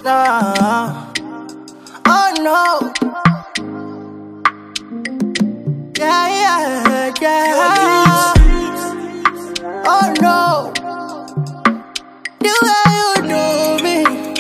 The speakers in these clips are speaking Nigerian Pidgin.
now. Oh no. Yeah, yeah, yeah. Oh no. The way you do me.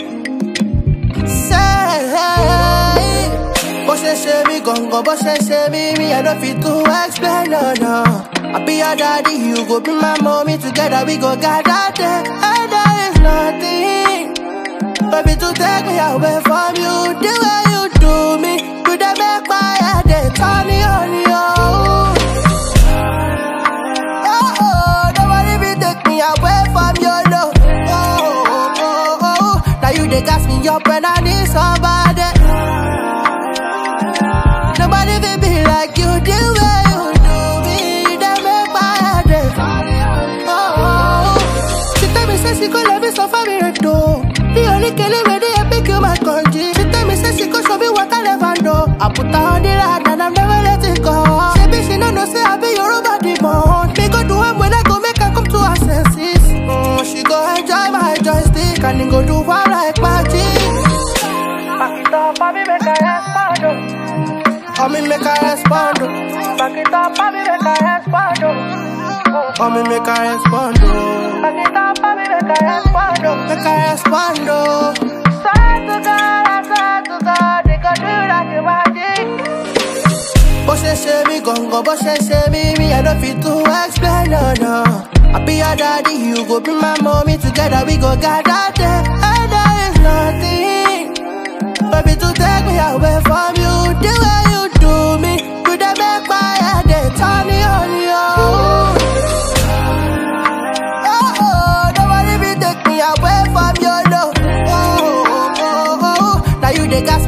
Say, bó ṣe ṣe mí gangan, bó ṣe ṣe mí, me I no fit to explain, no, no. I be your daddy, you go be my mommy, together we go gather there, and there is nothing. Baby, to take me away from you, the way you do me, you dey make my head dey turn on you. Oh, oh, nobody be take me away from your love. Oh, oh, oh, oh, now you dey gas me up when I need somebody. Nobody will be like you, the way you do me, you dey make my head dey. Oh, oh, she tell me say she go love me so far me right though. The only killing way they pick you my country. She tell me say she go show me what I never know. I put her on the ride and I'm never let it go. She be she no know say I be your body demon. Me go do am when I go make her come to her senses. Mm, she go enjoy my joystick and then go do one like magic. Back it up, baby, make her respond. oh. Oh, me make her respond. oh. Back it up, baby, make her respond. oh. Oh, me make her respond. oh. Back it up, baby, make her respond. oh. Make her respond. oh. Swear to God, I swear to God, they could do that to magic. Bó ṣe ṣe mí gangan, bó ṣe ṣe mí, me I no fit to explain, no, no. I be your daddy, you go be my mommy, together we go gather there, and there is nothing. Baby, to take me away from you, the way you do me, you dey make my head dey turn on you. Oh, oh, nobody be take me away from your love. Oh, oh, oh, oh, now you dey gas